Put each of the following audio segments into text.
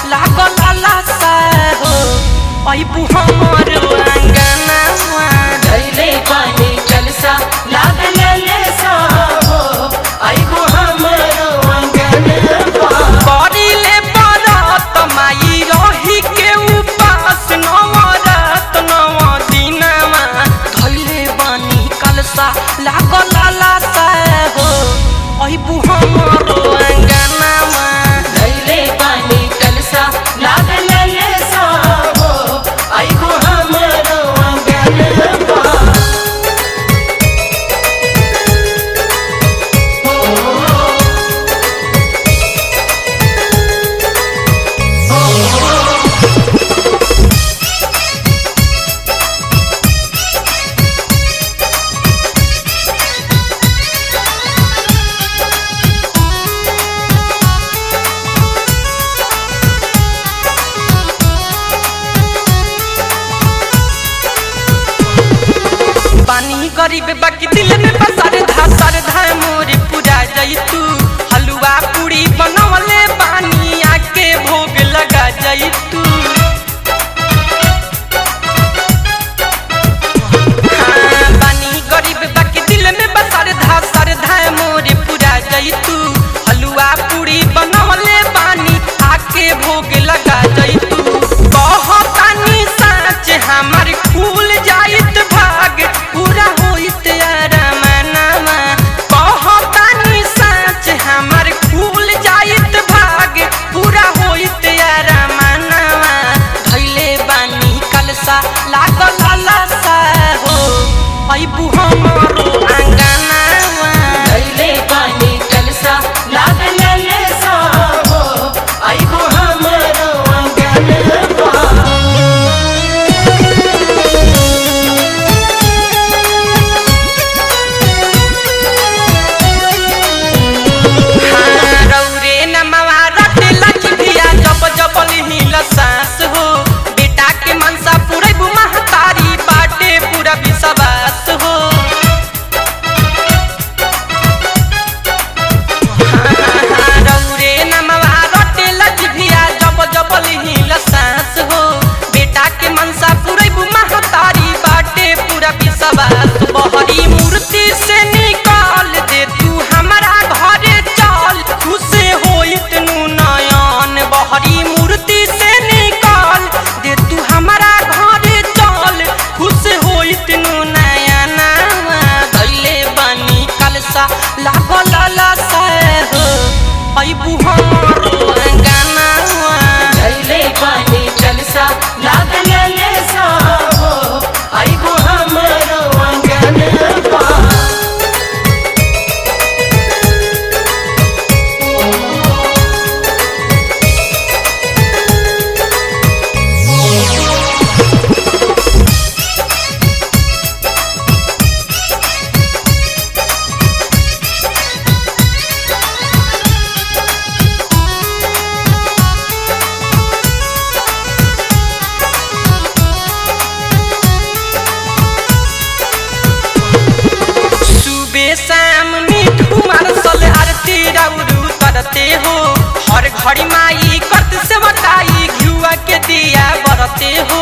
लागल लासा हो अइबू हमर अंगनावा धैले पानी कलसा लागल लेसा हो आइबो हमरो अंगनवा करिले बरत माई रही के उपास नवरत नव दिनमा धैले बानी कलसा लागल लासा हो अइबू हमरो अंगनावा धैले पानी कलसा लागल लेसा हो आइबो हमरो अंगनवा पानी गरीब बाकी दिल में बसर धासर धाय मोर पूरा जैतू हलुआ पूरी बनवले पानी आके भोग लगा जैतू हाँ, बानी गरीब बाकी दिल में बसर धासर धाय मोर पूरा जैतू हलुआ पूरी बनवले पानी आके भोग लगा जैतू कहतानी साँच हमर खुल जाइत भाग पूरा होइत अरमानमा कहतानी साँच हमर खुल जाइत भाग पूरा होइत अरमानमा धैले बानी कलसा लागल लासा हो अइबू हमरो आंगनावा धैले पानी कलसा लागल लेसा हो आइबो हमरो अंगनवा हाँ, रौरे नमवा रट लचभिया जब जब लिहिल सास हो बेटा के मनसा पूरे महतारी बाटे पूरा विश्वास हो हाँ, रौरे नमवा रट लचभिया जब जब लिहिल सास हो बेटा के मनसा पूरे महतारी बाटे पूरा विश्वास बहरी मूर्ति से निकाल दे तू हमारा घरे चल खुश होइत नु नयन बहरी मूर्ति से निकाल दे तू हमारा घरे चल खुश होइत नु नयना धैले बानी कलसा लागल लासा हो अइबू हमरो अंगनावा धैले पानी कलसा लागल लेसा हो आइबो हमरो अंगनवा सुबह शाम मीठू मारसल आरती राउरू करते हो हर घड़ी माई करत से मटाई घिउआ के दिया बरते हो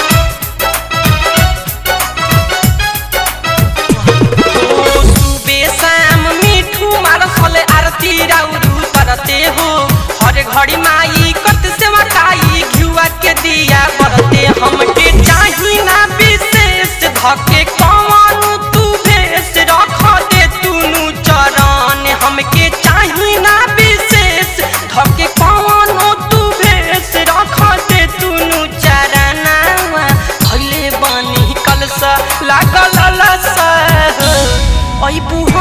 ओ, सुबह शाम मीठू मारसल आरती राउरू करते हो हर घड़ी माई करत से मटाई घिउआ के दिया बरते हमके चाही ना विशेष धके कौन तू भेष रख दे तूनु चरण हमके चाही ना विशेष धके कौन तू भेष रख दे तूनु चरणावा धैले बानी कलसा लागल लसा अइबू